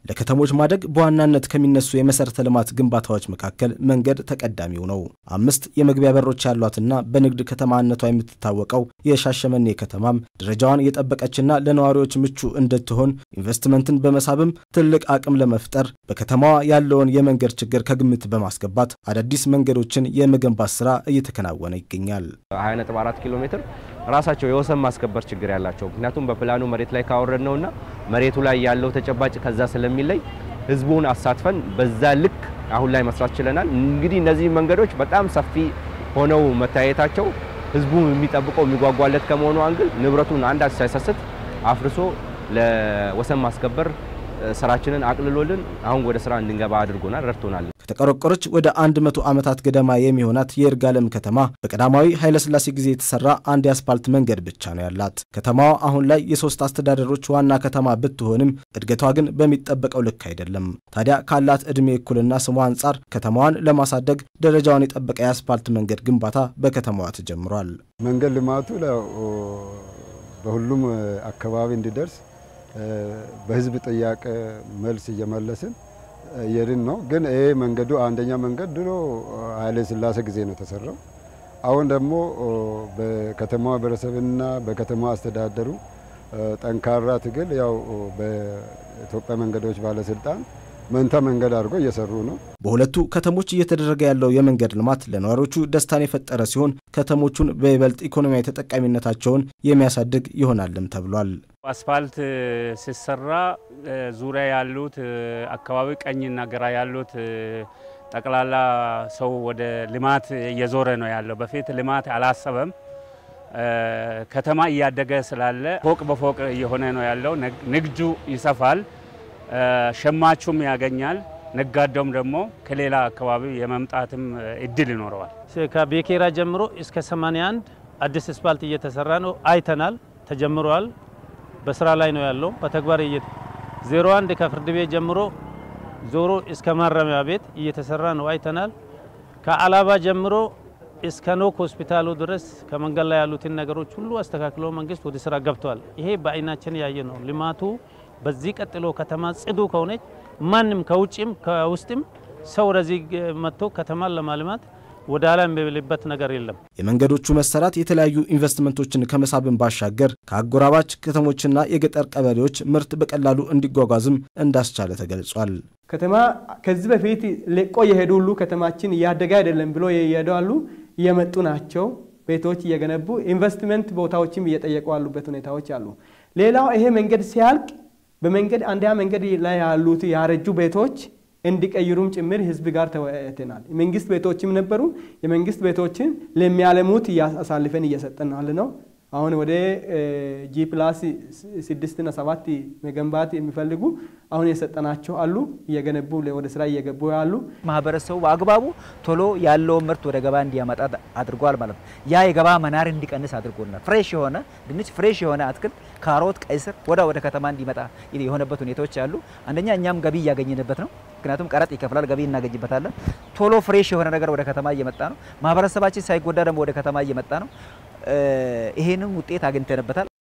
ለከተሞች ማደግ በዋናነት ከሚነሱ የመሰረተ ልማት ግንባታዎች መካከል መንገድ ተቀዳሚው ነው። አምስት የመግቢያ በሮች ያሏትና በንግድ ከተማነቷ የምትታወቀው የሻሸመኔ ከተማም ደረጃዋን የጠበቀችና ለነዋሪዎች ምቹ እንድትሆን ኢንቨስትመንትን በመሳብም ትልቅ አቅም ለመፍጠር በከተማዋ ያለውን የመንገድ ችግር ከግምት በማስገባት አዳዲስ መንገዶችን የመገንባት ስራ እየተከናወነ ይገኛል። 24 ኪሎ ሜትር ራሳቸው የወሰን ማስከበር ችግር ያላቸው ምክንያቱም በፕላኑ መሬት ላይ ካወረድ ነውና መሬቱ ላይ ያለው ተጨባጭ ከዛ ስለሚለይ ህዝቡን አሳትፈን በዛ ልክ አሁን ላይ መስራት ችለናል። እንግዲህ እነዚህ መንገዶች በጣም ሰፊ ሆነው መታየታቸው ህዝቡ የሚጠብቀው የሚጓጓለት ከመሆኑ አንግል ንብረቱን አንዳች ሳይሰስት አፍርሶ ለወሰን ማስከበር ስራችንን አቅልሎልን አሁን ወደ ስራ እንድንገባ አድርጎናል፣ ረድቶናል። ከተቆረቆረች ወደ አንድ መቶ ዓመታት ገደማ የሚሆናት የይርጋለም ከተማ በቀዳማዊ ኃይለሥላሴ ጊዜ የተሰራ አንድ የአስፓልት መንገድ ብቻ ነው ያላት። ከተማዋ አሁን ላይ የሶስት አስተዳደሮች ዋና ከተማ ብትሆንም እድገቷ ግን በሚጠበቀው ልክ አይደለም። ታዲያ ካላት ዕድሜ እኩልና ስሟ አንጻር ከተማዋን ለማሳደግ ደረጃውን የጠበቀ የአስፓልት መንገድ ግንባታ በከተማዋ ተጀምሯል። መንገድ ልማቱ በሁሉም አካባቢ እንዲደርስ በህዝብ ጥያቄ መልስ እየመለስን የድን ነው። ግን ይሄ መንገዱ አንደኛ መንገድ ድሮ ኃይለ ሥላሴ ጊዜ ነው የተሰራው። አሁን ደግሞ በከተማ ማህበረሰብና በከተማ አስተዳደሩ ጠንካራ ትግል ያው በኢትዮጵያ መንገዶች ባለስልጣን መንታ መንገድ አድርጎ እየሰሩ ነው። በሁለቱ ከተሞች እየተደረገ ያለው የመንገድ ልማት ለነዋሪዎቹ ደስታን የፈጠረ ሲሆን ከተሞቹን በይበልጥ ኢኮኖሚያዊ ተጠቃሚነታቸውን የሚያሳድግ ይሆናልም ተብሏል። አስፋልት ሲሰራ ዙሪያ ያሉት አካባቢ ቀኝና ግራ ያሉት ጠቅላላ ሰው ወደ ልማት እየዞረ ነው ያለው። በፊት ልማት አላሰበም። ከተማ እያደገ ስላለ ፎቅ በፎቅ እየሆነ ነው ያለው። ንግዱ ይሰፋል፣ ሸማቹም ያገኛል፣ ነጋዴውም ደግሞ ከሌላ አካባቢ የመምጣትም እድል ይኖረዋል። ከቤኬራ ጀምሮ እስከ 81 አዲስ አስፋልት እየተሰራ ነው አይተናል፣ ተጀምሯል። በስራ ላይ ነው ያለው። በተግባር 01 ከፍርድ ቤት ጀምሮ ዞሮ እስከ ማረሚያ ቤት እየተሰራ ነው አይተናል። ከአላባ ጀምሮ እስከ ኖክ ሆስፒታሉ ድረስ ከመንገድ ላይ ያሉትን ነገሮች ሁሉ አስተካክሎ መንግስት ወደ ስራ ገብቷል። ይሄ በአይናችን ያየ ነው። ልማቱ በዚህ ቀጥሎ ከተማ ጽዱ ከሆነች ማንም ከውጭም ከውስጥም ሰው ወደዚህ መጥቶ ከተማን ለማልማት ወደ ኋላ የሚልበት ነገር የለም። የመንገዶቹ መሰራት የተለያዩ ኢንቨስትመንቶችን ከመሳብን ባሻገር ከአጎራባች ከተሞችና የገጠር ቀበሌዎች ምርት በቀላሉ እንዲጓጓዝም እንዳስቻለ ተገልጿል። ከተማ ከዚህ በፊት ለቆ የሄዱ ሁሉ ከተማችን እያደገ አይደለም ብሎ የሄዱ አሉ እየመጡ ናቸው። ቤቶች እየገነቡ ኢንቨስትመንት ቦታዎችም እየጠየቁ ያሉበት ሁኔታዎች አሉ። ሌላው ይሄ መንገድ ሲያልቅ በመንገድ አንደኛ መንገድ ላይ ያሉት ያረጁ ቤቶች እንዲቀይሩም ጭምር ህዝብ ጋር ተወያይተናል። መንግስት ቤቶችም ነበሩ። የመንግስት ቤቶችን ለሚያለሙት አሳልፈን እየሰጠን ያለ ነው። አሁን ወደ ጂ ፕላስ ስድስትና ሰባት መገንባት የሚፈልጉ አሁን የሰጠናቸው አሉ። እየገነቡ ወደ ስራ እየገቡ ያሉ ማህበረሰቡ በአግባቡ ቶሎ ያለውን ምርት ወደ ገባ እንዲያመጣ አድርጓል ማለት ነው። ያ የገባ መናር እንዲቀንስ አድርጎናል። ፍሬሽ የሆነ ድንች፣ ፍሬሽ የሆነ አትክልት፣ ካሮት፣ ቀይ ስር ወደ ወደ ከተማ እንዲመጣ የሆነበት ሁኔታዎች አሉ። አንደኛ እኛም ገቢ እያገኘንበት ነው። ምክንያቱም ቀረጥ ይከፍላል፣ ገቢ እናገኝበታለን። ቶሎ ፍሬሽ የሆነ ነገር ወደ ከተማ እየመጣ ነው። ማህበረሰባችን ሳይጎዳ ደግሞ ወደ ከተማ እየመጣ ነው። ይሄንን ውጤት አግኝተንበታል።